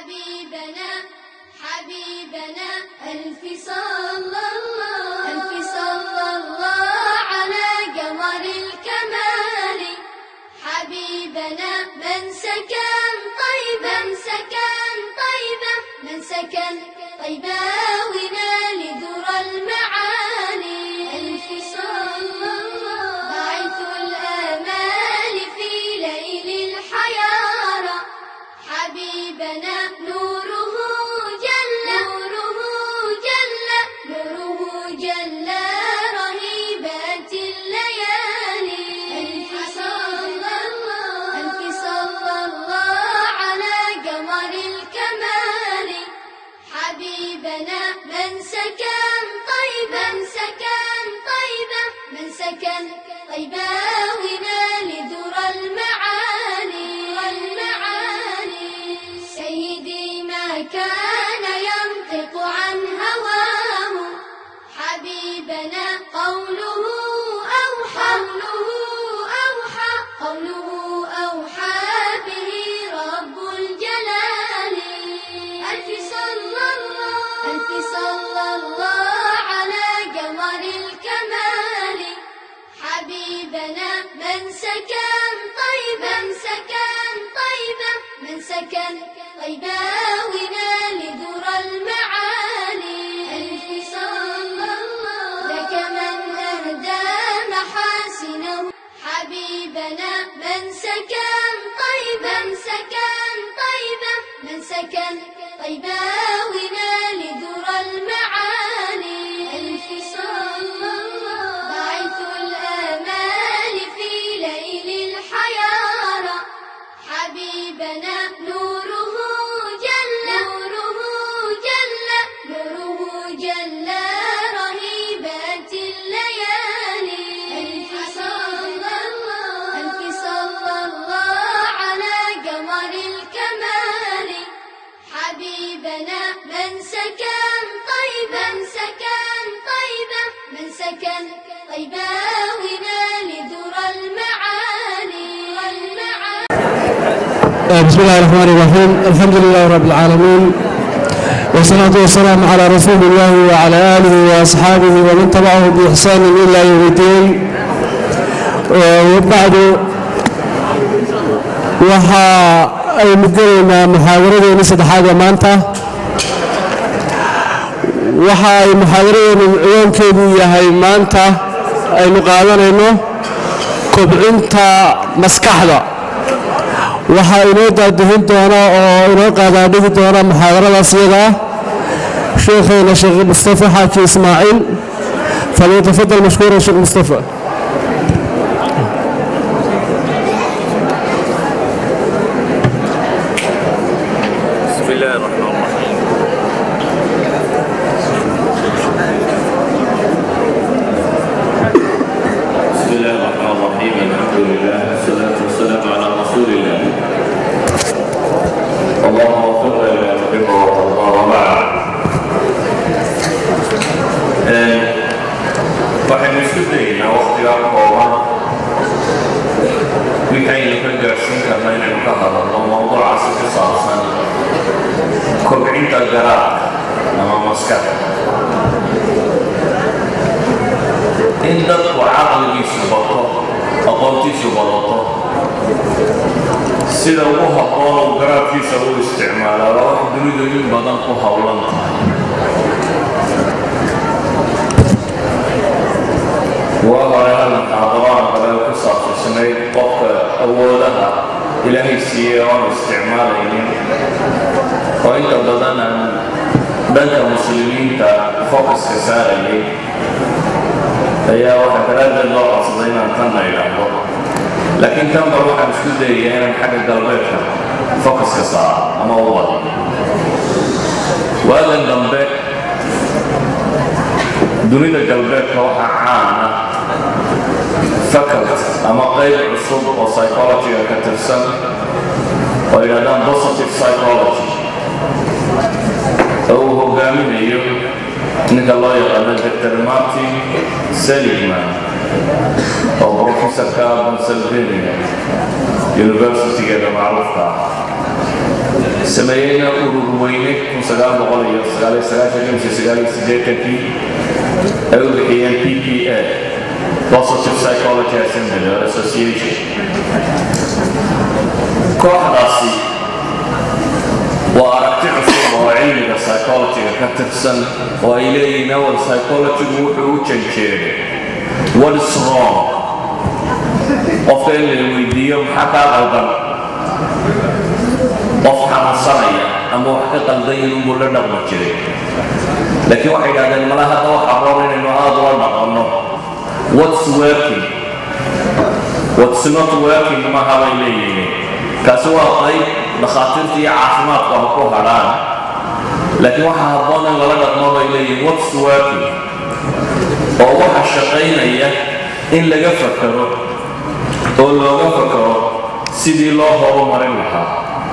حبيبنا حبيبنا ألف صلى الله ألف صلى الله على قمر الكمال حبيبنا من سكن طيبا من سكن طيبا من سكن طيبا ونال ذرى المعالي ألف صلى الله باعث الآمال في ليل الحيارى حبيبنا نوره جل نوره جل نوره جل رهيبات الليالي ألف صلى الله ألف صلى الله على قمر الكمال حبيبنا من سكن طيبا من سكن طيبا من سكن طيبا ونال ذرى المعالي والمعالي سيدي ما كان ينطق عن هواه حبيبنا قوله أوحى قوله أوحى قوله أوحى به رب الجلال ألف صلى الله ألف صلى الله على قمر الكمال حبيبنا من سكن طيبا من سكن طيبا من سكن طيبا ونال ذرى المعالي ألف صلى الله لك من أهدى محاسنه حبيبنا من سكن طيبا من سكن طيبا من سكن طيبا ونال ذرى المعالي ألف صلى الله باعث الآمال في ليل الحيارى حبيبنا نوره جل نوره جل نوره جل رهيبات الليالي ألف صلى الله ألف صلى الله على قمر الكمال حبيبنا من سكن طيبا من سكن طيبا من سكن طيبا ونال ذرى المعالي والمعالي بسم الله الرحمن الرحيم الحمد لله رب العالمين والصلاة والسلام على رسول الله وعلى آله وأصحابه ومن تبعه بإحسان إلى يوم الدين وبعد waxa aynu gelaynaa muxaadaradeeni saddexaad ee maanta waxa ay muxaadaradeenu ciwaankeedu yahay maanta aynu qaadanayno kobcinta maskaxda waxaa inoo daadihin doona oo inoo qaadaadhigi doona muxaadaradaas iyada ah sheekheena sheekh mustafa xaaji ismaaciil falyatafadal mashkuuran sheekh mustafa بسم الله الرحمن الرحيم بسم الله الرحمن الرحيم الحمد لله والصلاة والسلام على رسول الله اللهم وفقنا لما تحب وترضى وبعد آه، waxaynu isku daynaa waqtigaa kooban wixaynu ka gaadhsiin karna inaynu ka hadalno mawduucaasi ku saabsan kobcinta garaadka ama maskaxda in dadku caqligiisu bato aqoontiisu badato sida ugu habboon uu garaadkiisa u isticmaalaa waa wax dunidu in badan ku howlan tahay waa hore hal muxaadaro aan kale ku saabsanayd qofka awoodaha ilaahay siiyey oon isticmaalaynin oo inta badan aan dhanka muslimiinta focuska saarayay ayaa waxaa daraaddeed loo codsaday inaan tanna idhaahdo laakiin tanba waxaan isku dayaya inaan xagga galbeedka focuska saaro ama u wado waagan dambe dunida galbeedka waxaa caana fakalt ama qayb cusub oo psychologyga ka tirsan oo yidhahdaan positive psychology oo uu hogaaminayo ninka loo yaqaano dr martin seligman oo professorka pennsylvania universitygeeda macruufka ah sameeyeyna urur weyne kii ay u bixiyeen p p a positive psychology assembly or association kooxdaasi waa aragti cusub oo cilmiga psychologyga ka tirsan oo ay leeyihiin awal psychologygu wuxuu u janjeeday what is wrong qofka in la weydiiyo maxaa kaa qaldan qof xanuunsanaya ama wax ka qaldan inuu la dhaqmi jiray laakiin waxay idhahdeen mala hadda wax aboon inaynu aada ula dhaqanno what's working what's not working maha bay leeyihiin kaasi waa qayb dhakhaatiirta iyo caafimaadku ha ku hadhaan laakiin waxaa habboon in lala dhaqmo bay leeyihiin what's working oo waxa shaqaynaya in laga fakaro oo looga fakaro sidii loo horumarin lahaa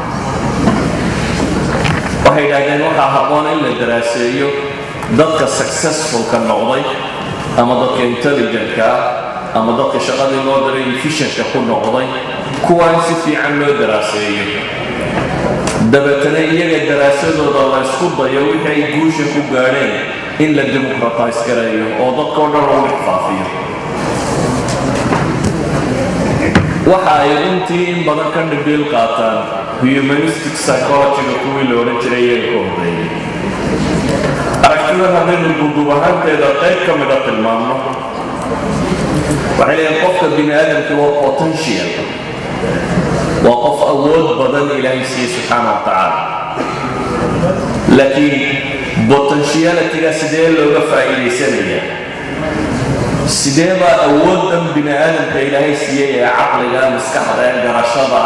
waxay idhahdeen waxaa habboon in la daraaseeyo dadka successfulka noqday ama dadka intelligentka ah ama dadka shaqadii loo diray efficientka ku noqday kuwa in si fiican loo daraaseeyo dabeetana iyaga daraasadooda la ysku dayo wixii ay guusha ku gaadheen in la democratize gareeyo oo dadkao dhan lagu dhexfaafiyo waxa ay runtii in badan ka dhibiil qaataan humanistic psychologyga kuwii la odhan jiray iyaga ka horreeyey aragtida haddaynu duduub ahaanteeda qayb ka mida tilmaamno waxay leeyihin qofka bini aadamka waa potential waa qof awood badan ilaahay siiye subxaana wa tacaala laakiin potentialitiga sidee looga faa'iidaysanaya sidee baa awooddan bini aadamka ilaahay siiyey ee caqliga maskaxda ee garashada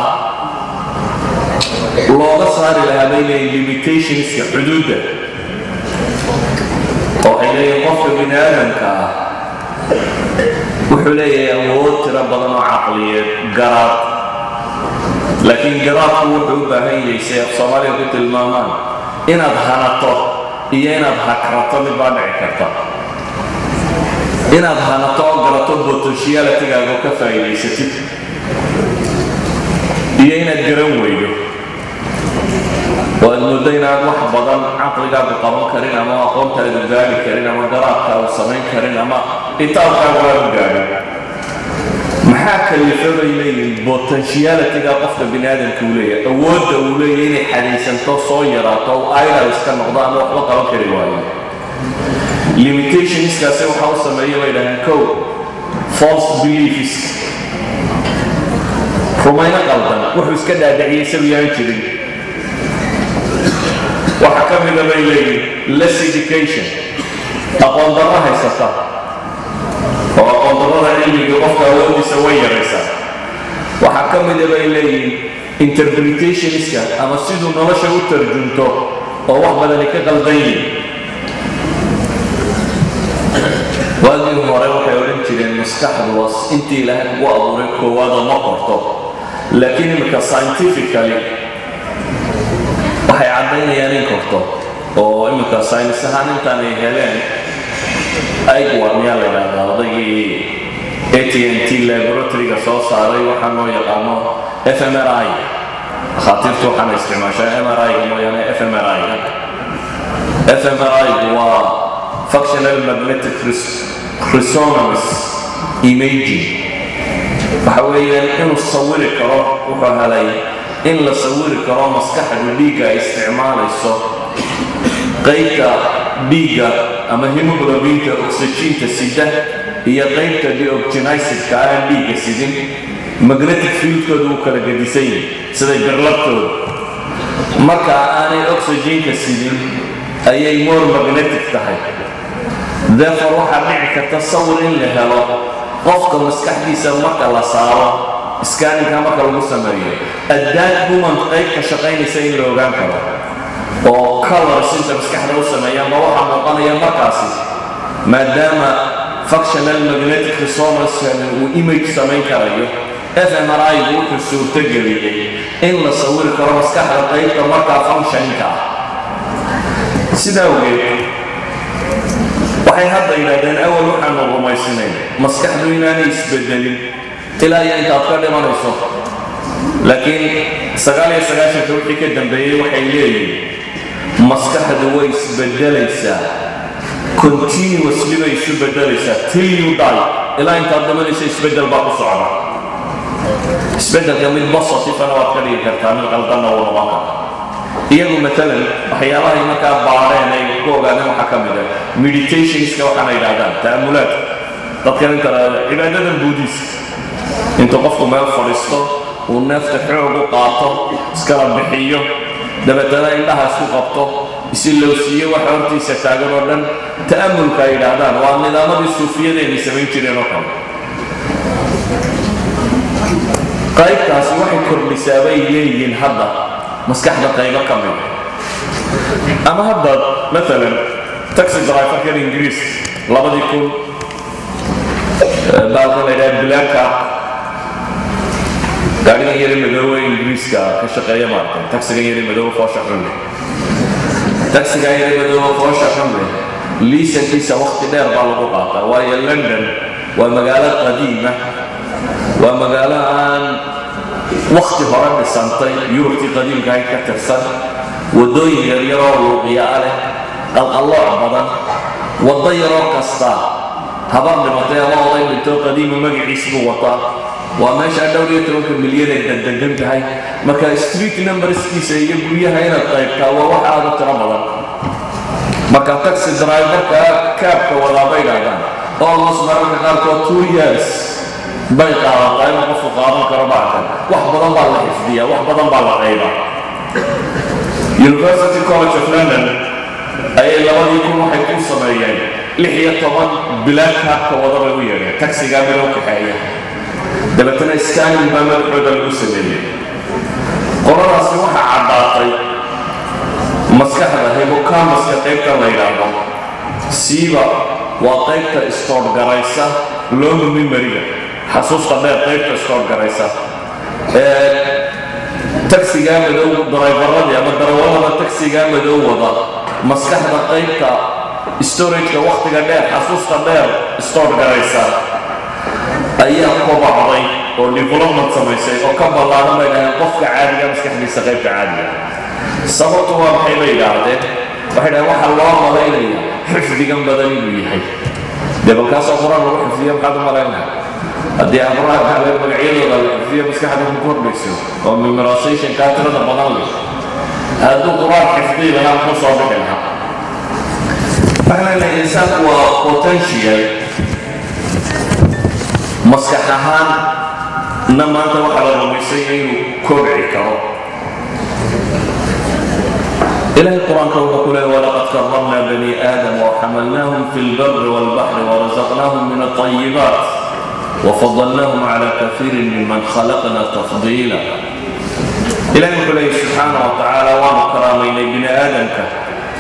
looga saari lahaa bay leeyihin limitationska xuduudda oo waxay leeyihin qofka bini aadamka ah wuxuu leeyahay awood tiro badan oo caqliyeed garaad laakiin garaadku wuxuu u baahan yahay si af soomaaliga ku tilmaamaan inaad hanato iyo inaad hakrato mid baa dhici karta inaad hanato oo garato potentialitigaaga oo ka faa'iidaysatid iyo inaad garan weydo oo aad muddo inaad wax badan caqligaagu qaban karin ama aqoontaadu gaari karin ama garaadkaagu samayn karin ama itaabkaagu aanu gaadhin maxaa kalifa bay leeyihin potentialitiga qofka bini aadamka uu leeyahay awoodda uu leeyahay inay xadaysanto soo yaraato o idol iska noqdo ama waxba qaban kari waayo limitationskaasi waxa u sameeya bay dhaheen kow false beliefs rumayno qaldan wuxuu iska dhaadhiciyay isagu yaan jirin waxaa ka mida bay leeyihin less education aqoon darro haysata oo aqoon darrada cilmiga qofka awoodiisa way yaraysaa waxaa ka mida bay leeyihin interpretationska ama siduu nolosha u tarjunto oo wax badani ka qaldan yihin waagii hore waxay odhan jireen maskaxdu was intii ilaahay kugu abuuray koowaada ma qorto laakiin imika scientifically waxay caddaynayaan in korto oo iminka saynis ahaan intaan ay heleen aigwa miyaa la yidhahdaa odaygii a t n t laboratoryga soo saaray waxaa loo yaqaano f m r i dhakhaatiirtu waxaana isticmaashaa m r i-ga mooyaane f m r i-ga f m r i-gu waa functional magnetic resonance imaging waxa weeyaan inuu sawiri karo wuxuu helay in la sawiri karo maskaxdu dhiigga ay isticmaalayso qaybta dhiigga ama hemoglobinta oxygiinta sida iyo qaybta deoxygenizedka aan dhiigga sidin magnetic fieldkooda uu kala gedisan yahay siday birlabtooda marka aanay oxygiinka sidin ayay more magnetic tahay therefore waxaa dhici karta sawir in la helo qofka maskaxdiisa marka la saaro scaninka marka lagu sameeyo addaad human qaybka shaqaynaysa in la ogaan karo oo colors inta maskaxda u sameeya ma waxaa muuqanaya markaasi maadaama functional magnetic resonance uu image samayn karayo fmri gu wuxuu suurtogeliyey in la sawiri karo maskaxda qaybta markaa functioninka ah sidaa awgeed waxay hadda yidhahdeen awal waxaanu rumaysnayn maskaxdu inaanay isbedelin ilaa iyo intaad ka dhimanayso laakiin sagaal iyo sagaashanka wixii ka dambeeyey waxay leeyihin maskaxdu way isbedelaysaa continuously bay isu bedelaysaa till you die ilaa intaad dhamanaysa isbedel baa ku socda isbedelka mid positifana waad ka dhigi kartaa mid qaldanna wuu noqon karta iyagu maalan waxyaabahay markaa baadheen ay ku ogaadeen waxaa ka mid ah meditationska waxaana yidhahdaan ta'amulaad dadkan inta cibaadadan buudiiska intuu qofku meel fadhiisto uu neefta xoog u qaato iskala bixiyo dabeetana indhaha isku qabto isilowsiiyo waxa hortiisa taagan oo dhan ta'amulka ay yidhaahdaan waa nidaamadii suufiyadeennay samayn jireen oo kale qaybtaasi waxay kordhisaa bay leeyihiin hadda maskaxda qaybo ka mid ama hadda maalan taxi driverkan ingiriis labadii kun baalkan la yidhaha bilaaka gaarigan yari madoowe ingiriiska ka shaqeeya maaragtay taxigan yari madoowe foosha xunle taxigan yari madoowe foosha xunle liisankiisa waqti dheer baa lagu qaataa waayo london waa magaalo qadiima waa magaalo aan wakti hore dhisantay yurubtii qadiimka ahayd ka tirsan waddooyin yaryaroo luuqiyaa leh qalqallooc badan waddo yaroo kasta habar dhimatay ama oday dhintoo qadiima magaciis buu wataa waa meesha dhowr iyo tobanka milyan ay dandegan tahay marka street numberskiisa iyo guryaha inaad qaybtaa waa wax aada u tiro badan marka taxi driverka kaabka wadaa bay dhahdaan almost mararka qaarkood two years bay qaadataa inuu qofku qaadan karo backan wax badan baa la xifdiyaa wax badan baa la qaybaa university college of london ayay labadii kun waxay ku sameeyeen lix iyo toban bilaad kaabka wada bay u yeedheen taxigaa mid u kaxeeya dabeetana scanning baa madaxooda lagu sameeyey qoladaasi waxaa caddaatay maskaxda hibocamaska qaybta la yidhaahdo siiba waa qaybta istoorgaraysa looma mimariga xasuusta dheer qaybta istoorgaraysa taxigaa madow daraybaradii ama darawalada taxigaa madow wada maskaxda qaybta storageka wakhtiga dheer xasuusta dheer istoorgaraysa ayaa kobacday oo development samaysay oo ka ballaaran bay dhaheen qofka caadiga maskaxdiisa qaybta caadiga sababtu waa maxay bay yidhaahdeen waxay dhaheen waxaa loo malaynaya xifdigan badan inuu yahay dee balkaasoo qur-aan lagu xifdiyo maxaad u malaynaya haddii abraha kale magacyadooda la xifdiyo maskaxda ku kordhayso oo memorization kaa tirada badan leh hadduu qur-aan xifdiyi lahaa muxuu soo bixi lahaa waxaa leeyahay insaanku waa potential maskax ahaan na maanta waxaa la rumaysay inuu kobci karo إلهي القرآن كوكا كله ولقد كرمنا بني آدم وحملناهم في البر والبحر ورزقناهم من الطيبات وفضلناهم على كثير ممن خلقنا تفضيلا إلهي كله سبحانه وتعالى ومكرمين بني آدم كه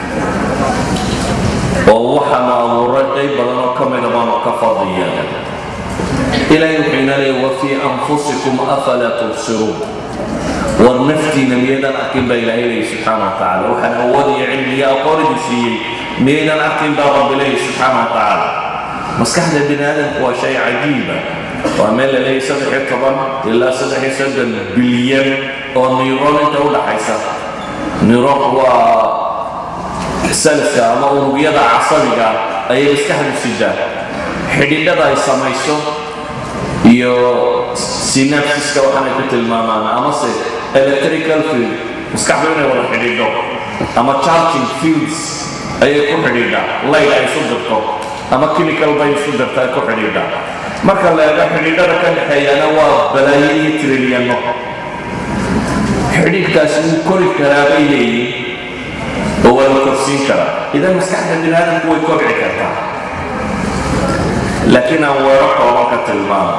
ووحى ما أمر قيب لنا كمل ما كفضيا إلهي حين لي وفي أنفسكم أفلا تبصرون warnaftiina miyaydaan arkin baa ilaahay leeyahy subxaana wa tacaala waxaan awoodaya cilmiga aqoonidi siiyey miyaydaan arkin baa rabbi leeyahy subxaana wa tacaala maskaxda bini aadamku waa shay cajiiba waa meel la leeyahy saddex iyo toban ilaa saddex iyo soddon bilyan oo neyron inta u dhaxaysa neyronku waa salska ama unugyada casabiga ayay maskaxdu sidaa xidhiidhada ay samayso iyo synapsiska waxaanay ku tilmaamaan amase electrical field maskaxdu inay wada xidhiidho ama charging fields ayay ku xidhiidhaa light ay isu dirto ama chemical bay isu dirta ay ku xidhiidhaa marka la eego xidhiidhada ka dhexeeyana waa balaayo iyo trilyanno xidhiidhkaasi wuu kori karaa bay leeyihin oo waa la korsiin karaa idan maskaxda bini aadamku way kobci kartaa laakiin aan weero kooban ka tilmaamo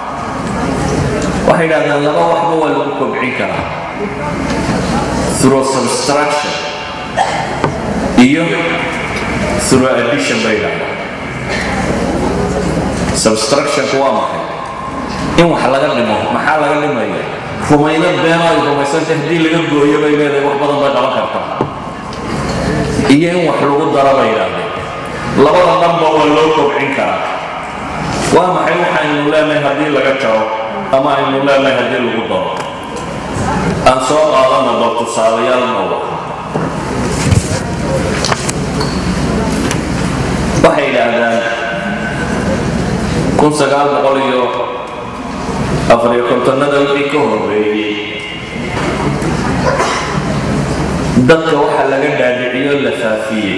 waxay yidhahdaan laba waxba waa lagu kobcin karaa through substruction iyo through addition bay yidhahdaan substructionku waa maxay in wax laga dhimo maxaa laga dhimaya rumayno beeno ay rumaysantay haddii laga gooyo bay leedahay wax badan bay qaban kartaa iyo in wax lagu daro bay yidhahdeen labada dhanba waa loo kobcin karaa waa maxay waxaynu leenahay haddii laga jaro ama aynu leenahay haddii lagu daro aan soo qaadana bal tusaalayaal nooga waxay yidhaahdaan kun sagaal boqol iyo afariyo kontonada wixii ka horreeyey dadka waxaa laga dhaadhiciyo la faafiyey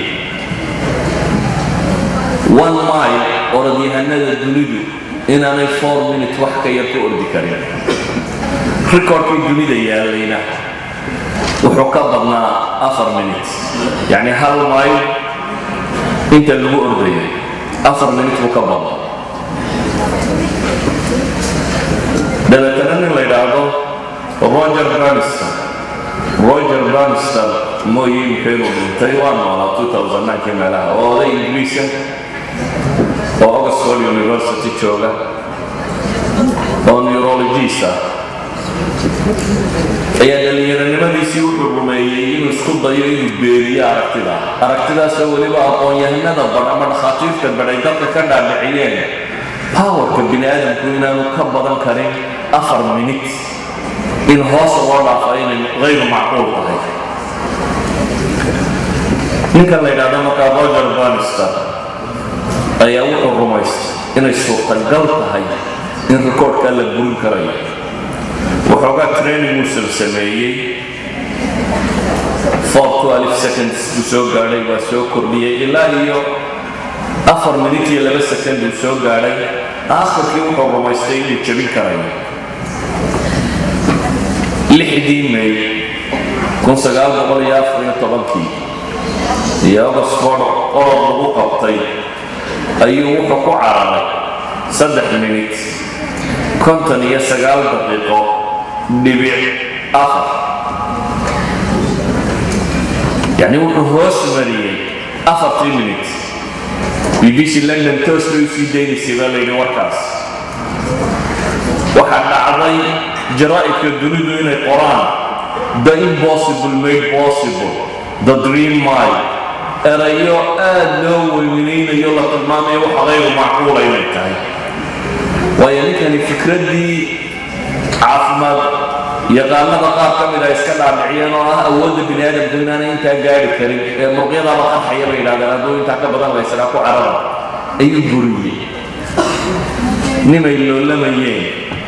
one mile orodyahanada dunidu inaanay four minute wax ka yar ku ordi karin rikoorkii dunida yaallayna wuxuu ka badnaa afar minute yacni hal mile inta lagu ordayay afar minute buu ka badnaa dabeetana nin la yidhaahdo roger braniston roger braniston mooye muxuu dhintay waa noolaa 2009 meelaha oo oday ingiriisa oo oxford university jooga oo neurologist ah ayaa dhallinyaronimadiisii wuxuu rumeeyey inuu isku dayo inuu beeriyo aragtida aragtidaasoo weliba aqoon-yahanada badh ama dhakhaatiirta badh ay dadka ka dhaadhiciyeen powerka bini aadamku inaanu ka badan karin afar minute in hoosa loo dhaafa inay hayru macquul tahay ninkan la yidhahdo markaa roger banister ayaa wuxuu rumaystay inay suurtagal tahay in rikoodhkaa la burin karayo waxoogaa training uusan sameeyey seconds buu soo gaadhay waa soo kordhiyey ilaa iyo afar minit iyo laba second buu soo gaadhay aakhirkii wuxuu rumaystay inuu jebin karayo lixdii may kun sagaal boqol iyo afar iyo tobankii iyo oxford orod lagu qabtay ayuu wuxuu ku cararay saddex minit konton iyo sagaal daqiiqo dhibic afar yacni wuxuu hoos mariyey afartii minit bbc london toos bay usii daynaysay baa layidhi warkaas waxaa dhacday jaraa'idka dunidu inay qoraan the impossible made possible the dream mile erayo aad loo weynaynayo la tilmaamayo waxa qayru macquula inay tahay waayo ninkani fikraddii caafimaad yaqaanada qaar ka mid a iska dhaadhiciyeen oo ah awoodda bini aadamku inaanay intaa gaari karin ee muruqyadaaba qarxaya bay yidhahdeen hadduu intaa ka badan laysagaa ku carara ayuu buriyey nimay loolamayeen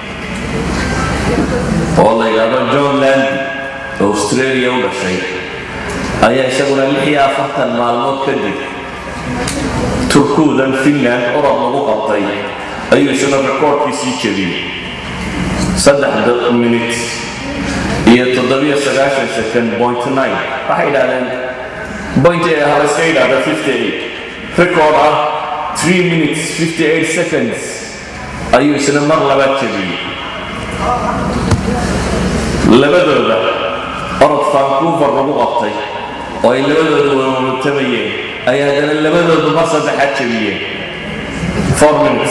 oo la yidhaahdo john landi oo australia u dhashay ayaa isaguna lix iyo afartan maalmood kadib turkuudan finland orod lagu qabtay ayuu isuna rikoorkiisii jebiyey saddex minut iyo toddobiyo sagaashan second point nine waxay yidhahdeen point ee hal iska yidhahda fifty eight record ah three minutes fifty eight seconds ayuu isna mar labaad jebiyey labadooda orod vancouver lagu qabtay oo ay labadooda wawatamayeen ay haddana labadoodu mar saddexaad jebiyeen four minutes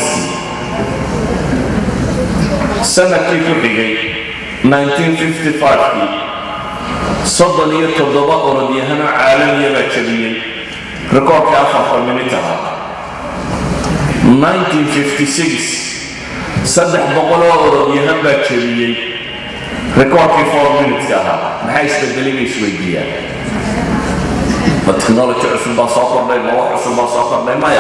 sanadkii ku xigay 1955kii soddon iyo toddoba orodyahano caalamiya baa jebiyey rikoorka afarta minit ahaa 1956 saddex boqoloo orodyahan baa jebiyey rikoorkii four minutka ahaa maxaa isbedelay bay isweydiiyaan ma technology cusub baa soo kordhay ma wax cusub baa soo kordhay maya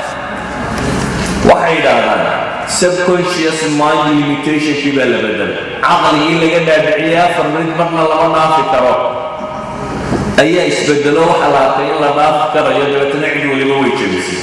waxay yidhaahdaan subconscious mind limitationkii baa la bedelay caqligii laga dhaadhiciyey afar minid marna lama dhaafi karo ayaa isbedelo waxa la arkay in la dhaafi karayo dabeetana cid waliba way jebisay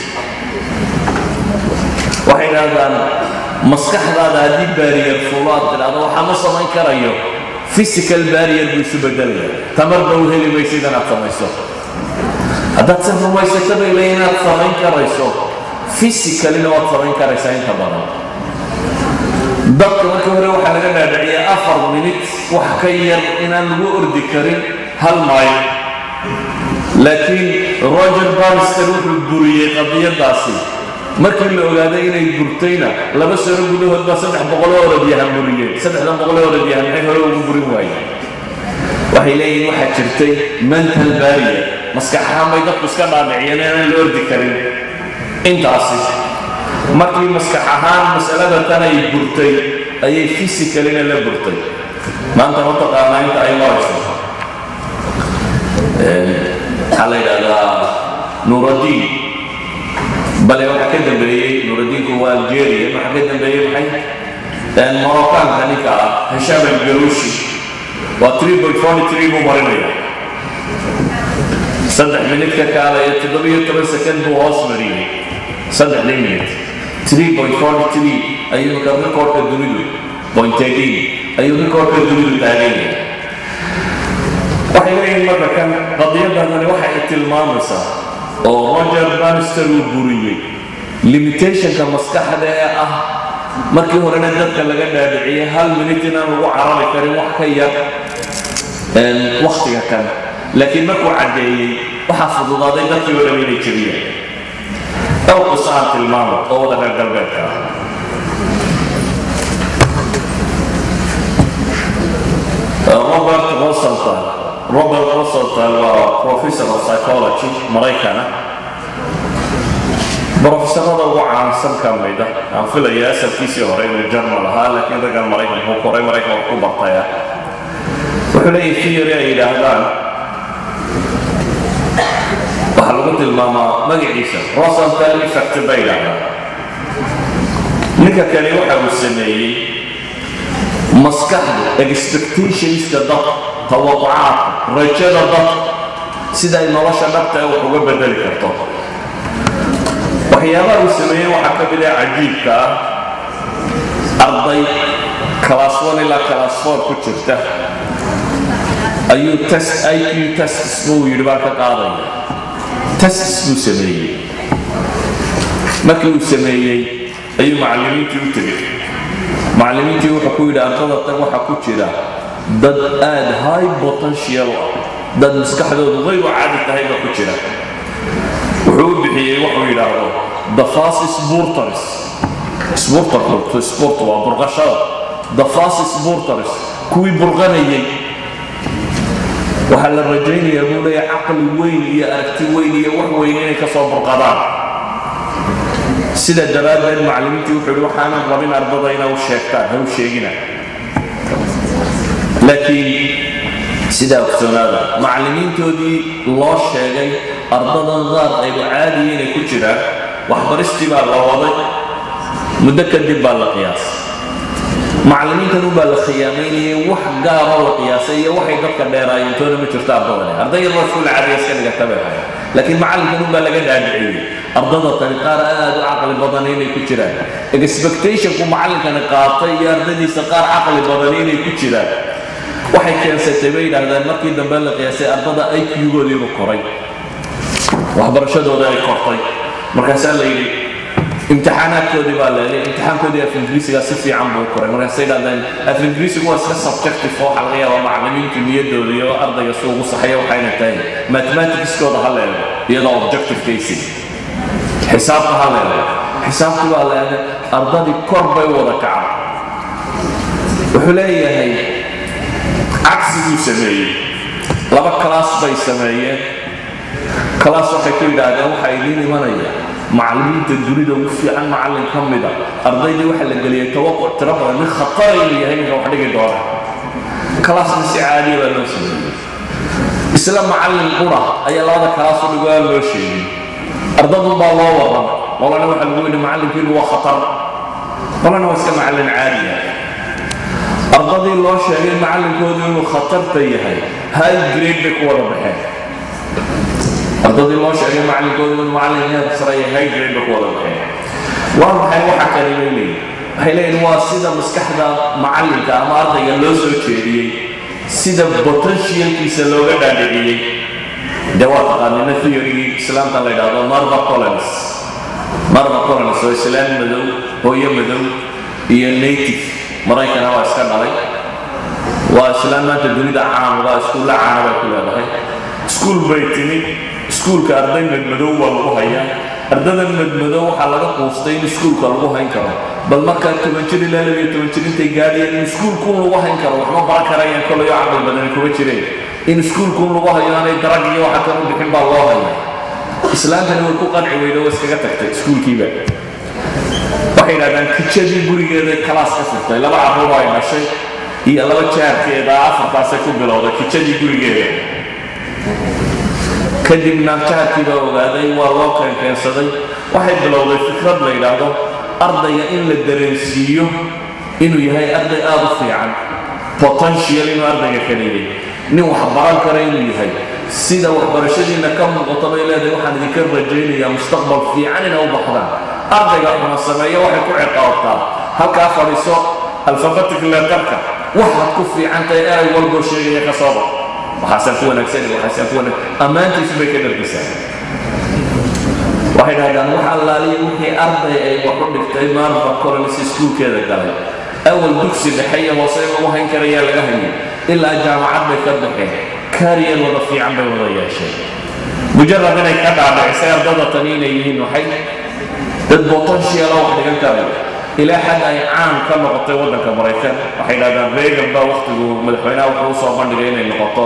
waxay yidhahdaan maskaxdaada haddii baariyar fulo aad tidhahdo waxaa ma samayn karayo physical barrier buu isu bedelaya tamarba u heli maysa inaad samayso haddaad se rumaysato bay leeyihin inaad samayn karayso physicalina waad samayn karaysaa inta badan dadka markii hore waxaa laga dhaadhiciyay afar minit wax ka yar inaan lagu ordi karin hal mayl laakiin roger barnister wuxuu buriyey qadiyadaasi markii la ogaaday inay burtayna laba sano gudahood baa saddex boqoloo orodyahan buriyeen saddexdan boqoloo orodyahan maxay hore ugu burin waayeen waxay leeyihin waxaa jirtay mental barrier maskax ahaan bay dadku iska dhaadhiciyeen inaan la ordi karin intaasi markii maskax ahaan masalada tan ay burtay ayay physicalina la burtay maanta ma taqaanaa inta ay marayso waxaa la yidhahdaa nuuraddiin bale waxaa ka dambeeyey nuuraddiinku waa algeria waxaa ka dambeeyey maxay moroccaanka ninka ah hisham algaruushi waa 3.43 buu marinaya saddex minid ka kaalaya toddobiyo toban sekond buu hoos mariyey saddexdii minid 3.43 ayuu marka rikoorka dunidu point 18 ayuu rikoorka dunidu taagan yahay waxay leeyihiin marka kan qadiyadani waxay tilmaamaysaa oo roger bannister uu buriyey limitationka maskaxda ee ah markii horena dadka laga dhaadhiciyey hal minit inaan lagu carari karin wax ka yar waktiga kan laakiin markuu caddeeyey waxaa fududaaday dadkii oo dhan inay jebiyaan dhowr qiso aan tilmaamo oo wada reer galbeedka ah robert rosenthal robert rosenthal waa professor of psychology maraykana brofesorada ugu caansan ka mida aan filaya asalkiisii hore inuu jarmal ahaa laakiin raggan maraykan wuxuu koray maraykan wax ku bartaya wuxuu leeyahay theory ay yidhaahdaan waxaa lagu tilmaamaa magaciisa rosenthal effect bay yidhaahdaan ninka kale waxa uu sameeyey maskaxda expectationska dadka tawaqucaadka rajada dadka sida ay nolosha dhabta ee wax uga bedeli karto waxyaabaha uu sameeyey waxaa ka mid ah cajiibka ah arday class one ilaa class four ku jirta ayuu test iq tests buu yidhi baan ka qaadaya tests buu sameeyey markii uu sameeyey ayuu macallimiintii u tegey macallimiintii wuxuu ku yidhi ardada tag waxaa ku jira dad aad high potential ah dad maskaxdoodu qayru caadi tahay baa ku jira wuxuu u bixiyey wuxuu yidhaahdo the fast sporters sporterku sport waa burqashada the fast sporters kuwii burqanayay waxaa la rajaynayaa buu leeyahay caqli weyn iyo aragti weyn iyo wax weyn inay ka soo burqadaan sida daraaddeed macallimiintii wuxuu yidhi waxaanan rabin ardada inaa u sheegtaan ha u sheegina laakiin sidaa ogsoonaada macallimiintoodii loo sheegay ardadan qaar aygu caadiya inay ku jiraan waxbaristii baa la waday muddo kadib baa la qiyaasay macallimiintan ubaa la khiyaamaynayay wax gaaroo la qiyaasay iyo waxay dadka dheeraayeen toona ma jirto ardadani arday yaroo iskuula caadiya iska dhigata bay ahayd laakiin macallinkan ubaa laga dhaadhiciyey ardada tani qaar aad u caqli badan inay ku jiraan expectationku macallinkani qaatay iyo ardadiisa qaar caqli badan inay ku jiraan waxay keensatay bay yidhaahdeen markii dambe la qiyaasay ardada iq-goodiiba koray waxbarashadooda ay kortay markaasaa la yidhi imtixaanaadkoodii baa leelay imtixaankoodii af ingiriisiga si fiican buu koray markaasay yidhahdeen af ingiriisigu waa iska subjective oo waxaa laga yaabaa macallimiintu niyadooda iyo ardayga si ugu saxaya waxayna tahay mathematicskooda ha leego iyadoo objective casing xisaabta ha leego xisaabti baa leegay ardadii kor bay wada kacday wuxuu leeyahay cagsiguu sameeyey laba kalaas bay sameeyeen kalaas waxay ku yidhaahdeen waxaa idiin imanaya macallimiinta dunida ugu fiican macallin ka mida ardaydii waxaa la geliyay tawaquc tiro badan nin khatara inuu yahay ninka wax dhigi doona kalaasna si caadiya baa loo sameeyey isla macallin qura ayaa labada kalaas u dhigo aan loo sheegin ardadun baa loo waran qolana waxaa lagu yidhi macallinkiinu waa khatar qolana waa iska macallin caadiya ardadii loo sheegay macallinkoodu inuu khatarta yahay high grade bay ku wada baxeen ardadii loo sheegay macallinkoodu inuu macallin heer sare yahay high grade bay ku wada baxeen waa maxay waxa kale bay leeyihin waxay leeyihin waa sida maskaxda macallinka ama ardayga loo soo jeediyey sida potentialkiisa looga dhaadhiciyey dee waa taqaanina theorygii islaamka la yidhaahdo marva collins marva collins oo islaan madow hooyo madow iyo native maraykana waa iska dhalay waa islaan maanta dunida caamuda iskuulla caana bay ku leedahay iskuul bay timid iskuulka arday madmadow baa lagu hayaa ardadan madmadow waxaa laga quustay in iskuulka lagu hayn karo bal markaa toban jir ilaa labiyo toban jir intay gaadhayeen in iskuulkuun lagu hayn karo waxma baran karayaan kolayo caqli badani kuma jireen in iskuulkuun lagu hayo aanay darag iyo waxa kan u bixin baa loo haya islaantani way ku qanci weydo waa iskaga tagtay iskuulkiiba waxay yidhahdaan kijadii gurigeeda kalaas ka furtay laba carruur ay dhashay iyo laba jaarkeeda afartaasay ku bilowday kijadii gurigeeda kadibna jaarkii baa ogaaday waa loo keenkeensaday waxay bilowday fikrad la yidhaahdo ardayga in la dareensiiyo inuu yahay arday aada u fiican potential inuu ardayga ka leeyahay nin wax baran kara inuu yahay sida waxbarashadiina ka muuqato bay leedahay waxaan idinka rajaynayaa mustaqbal fiican inay u baxdaan ardayga xuna sameeya waxay ku ciqaabtaa halkaa fadhiiso alfabetic leetarka waxaad ku fiican tahay eray walboo sheegaya ka soo bax waxaasaan ku wanaagsan waxaasaan ku wanaagsan ammaantiisu bay ka dhargisaa waxay dhahdaan wax allaaliya wixii arday ay wax u dhigtay maarfa colonis iskuulkeeda galay awal dugsi dhexe iyo hoose in lagu hayn karayaa laga hayay ilaa jaamacad bay ka baxeen kaariyar wada fiican bay wada yeesheen mujarad inay ka dhaadhicisay ardada tani inay yihiin waxay dad potential wax dhigan karaya ilaa xad ay caan ka noqotay waddanka maraykan waxay dhahdaan reagan baa waqtigu madaxweynaha wuxuu usoo bandhigay inay noqoto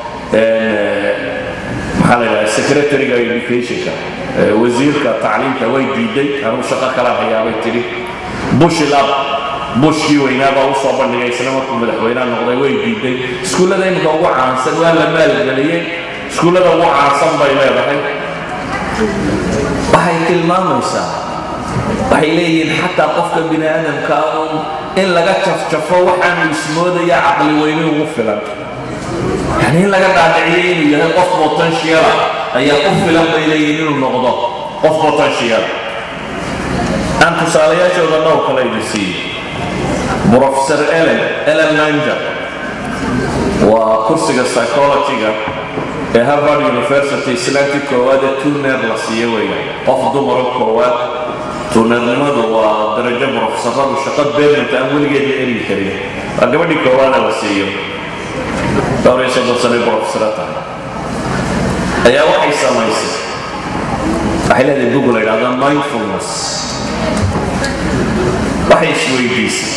maxaa la yidhaha secretariga educationka wasiirka tacliimka way diiday anuu shaqo kala hayaabay tidhi bush lab bushkii weynaa baa usoo bandhigay isla markuu madaxweynaha noqday way diiday iskuullada imika ugu caansan waa la maalgeliyey iskuullada ugu caansan bay leedahay waxay tilmaamaysaa waxay leeyihiin xataa qofka bini aadamka un in laga jafjafo waxaanu ismoodaya caqli weyne ugu filan yani in laga dhaadhiciyo inuu yahay qof potentiala ayaa ku filan bay leeyihiin inuu noqdo qof potential aan tusaalayaashooda dhowr kale idin siiyey professor ellen ellen langer waa kursiga psychologyga ee harvard university islaantii koowaad ee tuner la siiye weeyaan qof dumaro koowaad tuunernimadu waa darajo profesoradu shaqo beermanta aan weligeed la ergi karin waa gabadhii koowaada la siiyo dhowr iyo soddon sano profesora tahay ayaa waxay samaysay waxay leedahay bug la yidhahda mindfulness waxay isweydiisay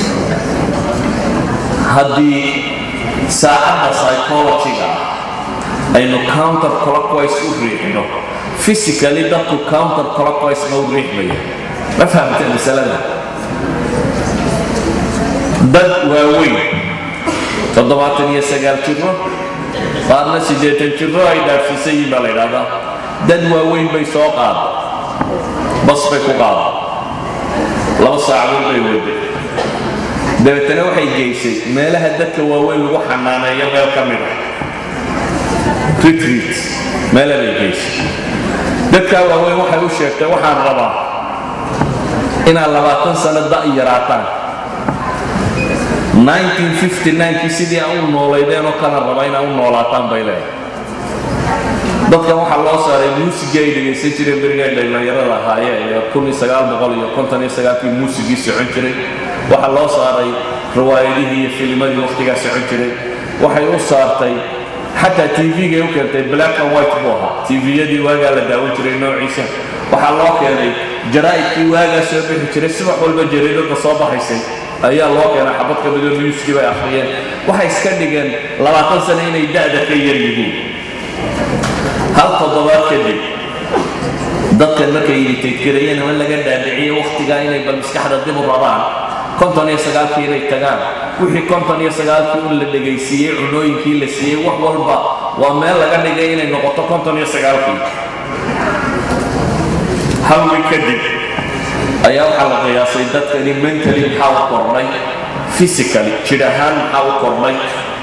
haddii saacadda psychologyga ah aynu counter clockwise u riixno physically dadku counter clockwise ma u riixmaya ma fahamtee masalada dad waaweyn toddobaatan iyo sagaal jiro qaarna siddeetan jiro ay dhaafsiisan yihin baa la yidhahdaa dad waaweyn bay soo qaada bas bay ku qaada laba saacadood bay wada dabeetana waxay geysay meelaha dadka waaweyn lagu xanaaneeyo meel ka mid ah retreat meela bay geysay dadkaa waaweyn waxay u sheegtay waxaan rabaa inaad labaatan sano da' yaraataan 1959kii sidii aan u noolaydeen oo kana raba inaa u noolaataan bay leedahay dadkan waxaa loo saaray muusigii ay dhegaysan jireen beriga ay dhallinyarada ahaayeen ee kun iyo sagaal boqol iyo konton iyo sagaalkii muusigii socon jiray waxaa loo saaray riwaayadihii iyo filimadii waqtigaa socon jiray waxay u saartay xataa tvgay u keentay black and white buu ahaa tviyadii waagaa la daawan jiray noociisa waxaa loo keenay jaraa'idkii waagaa soo bixi jiray subax walba jariidada soo baxaysay ayaa loo keenay xabad ka midoo newskii bay akhriyeen waxay iska dhigeen labaatan sano inay da'da ka yar yihiin hal toddobaad kadib dadkan markay iritaydgarayeen ama laga dhaadhiciyo wakhtigaa inay bal maskaxda dib u rabaan konton iyo sagaalkii inay tagaan wixii konton iyo sagaalkii un la dhegaysiiyey cunooyinkii la siiyey wax walba waa meel laga dhigay inay noqoto konton iyo sagaalkii hal wiil kadib ayaa waxaa la qiyaasay dadkani mentally maxaa u kordhay physically jidh ahaan maxaa u kordhay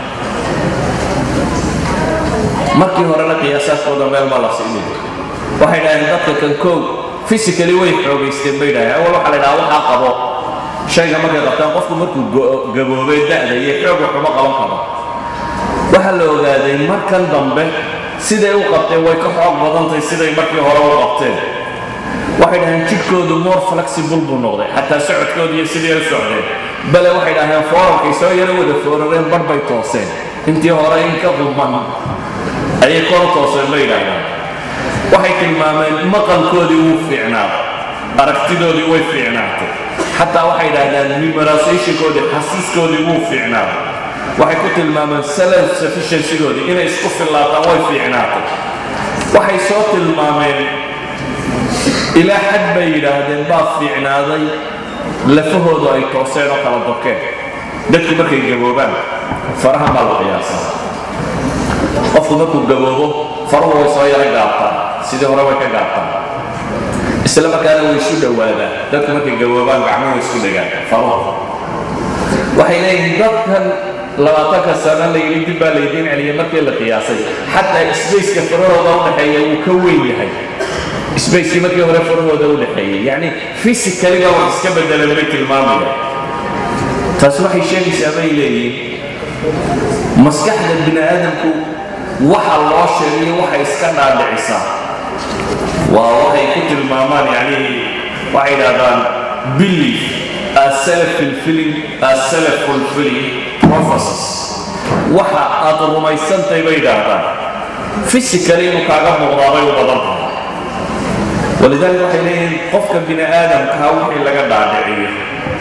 markii horena qiyaasaadkooda meel ma la siinin waxay dhaheen dadka kan kow physically way xoogaysteen bay dhaheen awal waxaa la dhaha waxaa qabo shayga markay qabtaan qofku markuu gaboobay da'da iyo xoog waxuma qaban karo waxaa la ogaaday markan dambe siday u qabteen way ka xoog badantahay siday markii hore u qabteen waxay dhaheen jidhkoodu more flexible buu noqday xataa socodkoodu iyo sidii u socdeen bale waxay dhaheen foorarkay soo yaro wada foorareen bar bay tooseen intii hore in ka quman ayay kor u tooseen bay yidhaahdaan waxay tilmaameen maqalkoodii wuu fiicnaaday aragtidoodii way fiicnaatay xataa waxay dhahdaan memorizationkoodii xasiiskoodii wuu fiicnaaday waxay ku tilmaameen self sufficiencygoodii inay isku fillaataan way fiicnaatay waxay soo tilmaameen ilaa xad bay yidhaahdeen baa fiicnaaday lafahoodu ay tooseen oo kala dokeen dadku markay gaboobaan farahan baa la qiyaasaa qofku markuu gaboobo faruhu way soo yara gaabtaan sidii hore way ka gaabtaan isla markaana way isu dhowaadaan dadku markay gaboobaan gacmuhu way isku dhegaan faruhu waxay leeyihiin dadkan labaatanka sano la yidhi dib baa laydiin celiyay markii la qiyaasay xataa sbaceka farahooda u dhexeeya wuu ka weyn yahay sbacekii markii hore farahooda u dhexeeyay yacni physically baa wax iska bedelan bay tilmaamayaan taas waxay sheegaysaa bay leeyihiin maskaxda bini aadamku waxa loo sheegayo waxay iska dhaadhicisaa waa waxay ku tilmaamaan yani waxay idhahdaan belief as self-fulfilling as self-fulfilling prophecies waxa aad rumaysantahay bay idhaahdaan physically inuu kaaga muuqdaabay u badan tahay walidaalika waxay leeyihiin qofka bini aadamkaa wixii laga dhaadhiciyo